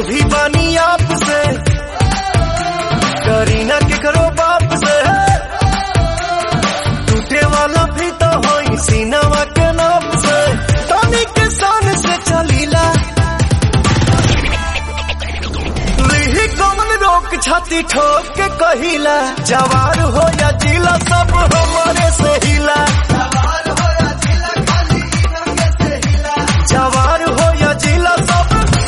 भी बानी आप से करीना के करो बाप से टूटे वाला भी तो होई सीनावा के नाप से तनी के सान से चलीला लिही कौन रोक छाती ठोक के कहिला जवार हो या जिला सब हमारे से हिला जवार हो या जिला सब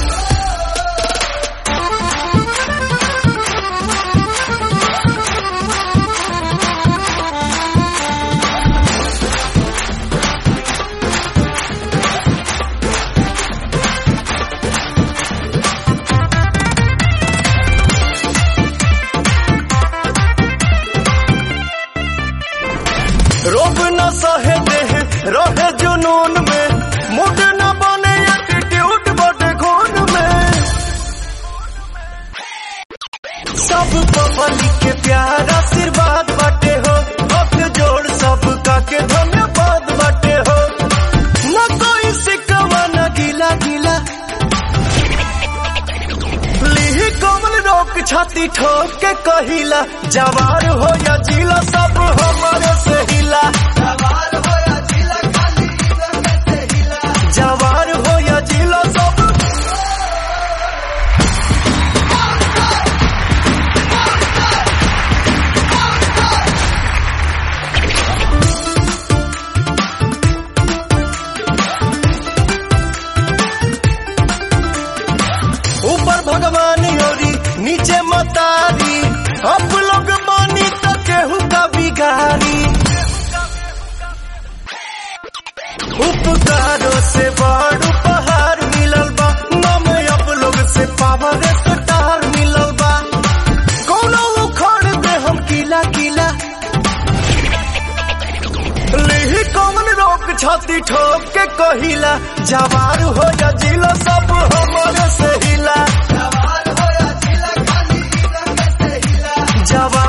रोब न सहे देह रहे जुनून में मुड न बने एटीट्यूड बटे खून में सब पब्लिक के प्यार आशीर्वाद बाटे हो हक जोड़ सबका के धन्यवाद बाटे हो न कोई सिकवा न गीला गीला लिही कमल रोक छाती ठोक के कहिला जवार हो या जिला सब हमारे से हिला जवार हो या जिला सब ऊपर भगवान योरी नीचे मतारी अब लोग मानी तो केहू का बिगारी उपकारों से बड़ उपहार मिलल बा नम अब लोग से पावर स्टार मिलल बा कोनो उखड़ दे हम किला किला लिही कौन रोक छाती ठोक के कहिला जवार हो या जिला सब हमारे से हिला जवार